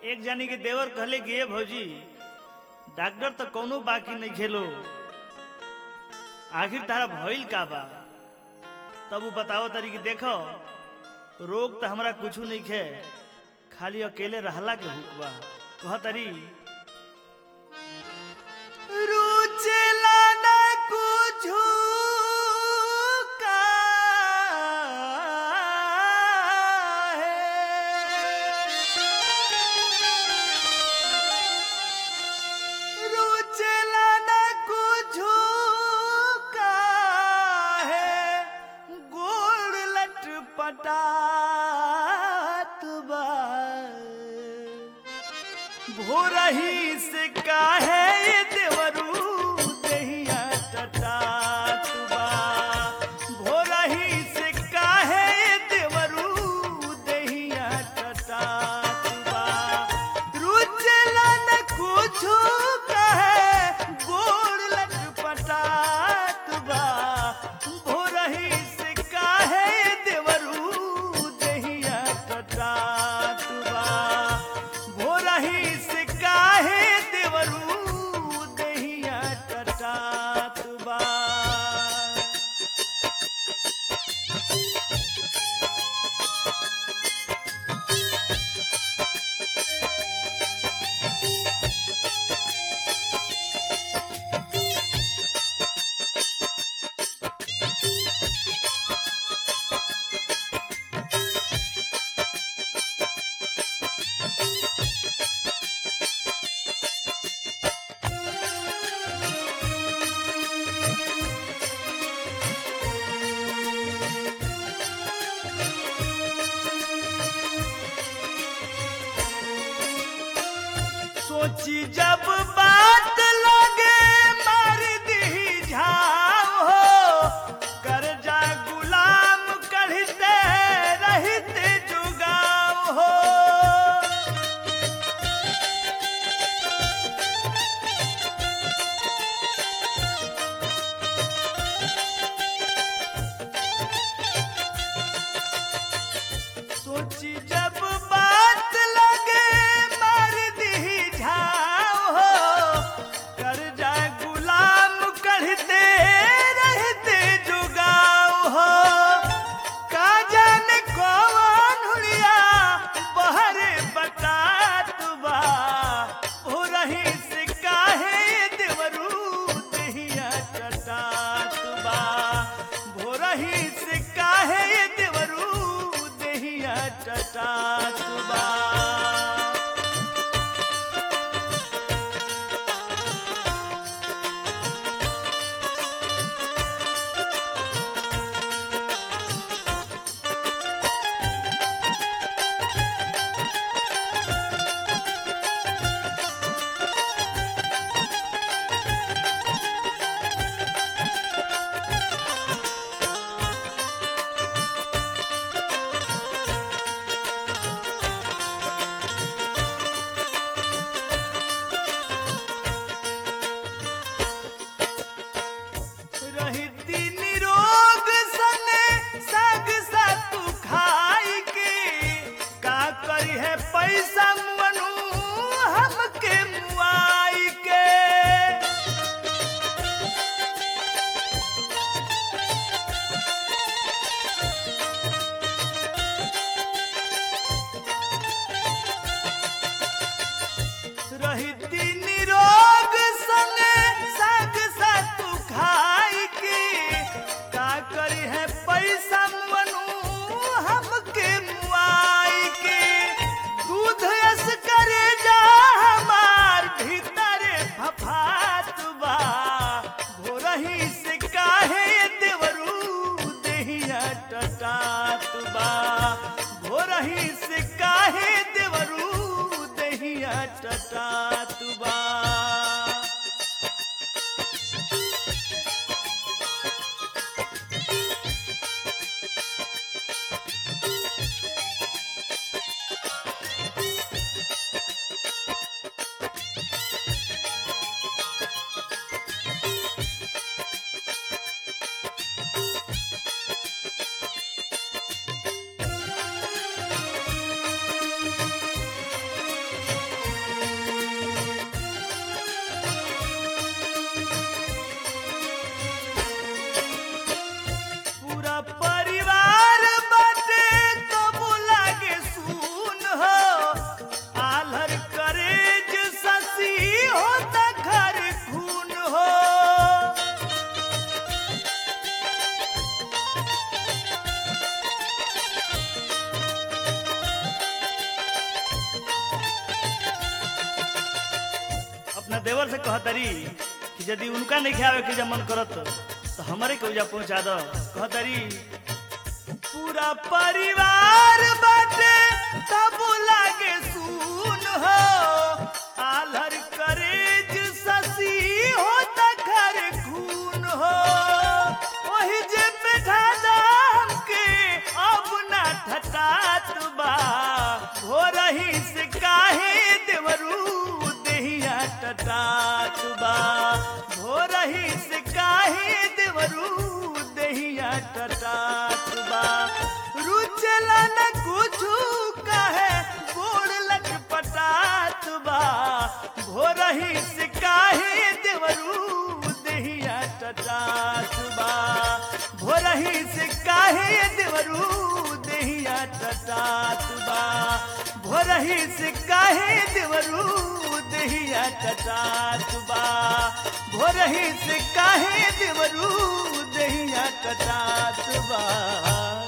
एक जानी के देवर कहले कि "ए भौजी डॉक्टर तो कोनो बाकी नहीं खेलो आखिर तारा भइल का बा तब वो बताओ तरी कि देखो रोग तो हमरा कुछ नहीं खे खाली अकेले रहला के हुक बा कह तरी रुचेला ना कुछु काहे। रुचेला ना कुछु काहे। गोड़ लटपटात बा भोरही से काहे ये देवरू दहिया टटात बा भोरही से काहे ये देवरू दहिया टटात बा रुचला न कुछु कहे गोड़ लटपटात बा भोरही से काहे ये देवरू दहिया टटात बा भोरही से काहे देवरू दहिया टटात बा सोची जब बात लगे मार दी झाव हो कर्जा गुलाम कढ़ते रहते जुगाव हो सोची जब बात लगे मार दी झाव हो कर्जा गुलाम कढ़ते रहते जुगाव हो का जाने कौन हुड़िया बहरे बतात बा हो रही से काहे देवरू दहिया टटात बा भोरही से काहे देवरू दहिया टटात बा रहती निरोग सने साग सातु खाई के का करी है पैसा मनु हमके मुआई के रहती निरोग संगे साग सातु खाई के का करी है पैसा मनु हमके मुआई के दूध यस करे जा हमार भीतरे फफात बा भोरही से काहे देवरू दहिया टटात बा भोरही से काहे देवरू दहिया टटात बा देवर से कहतरी कि यदि उनका नहीं खावे के जब मन करत तो हमारे के उजा पहुंचा दो कहतरी पूरा परिवार बाटे तब लागे सुन हो आलर करेज ससी हो त घर खून हो ओही जे बैठा दाम के अब ना ठटात बा हो रही से काहे देवरू देहिया टटात बा हो रही से काहे देवरू देहिया टटात बा रुचला न कुछु कहे गोड़ लट पटात बा हो रही से काहे देवरू देहिया टटात बा हो रही से काहे देवरू देहिया टटात बा हो रही से काहे देवरू देहिया टटात बा हो रही से काहे देवरू देहिया टटात बा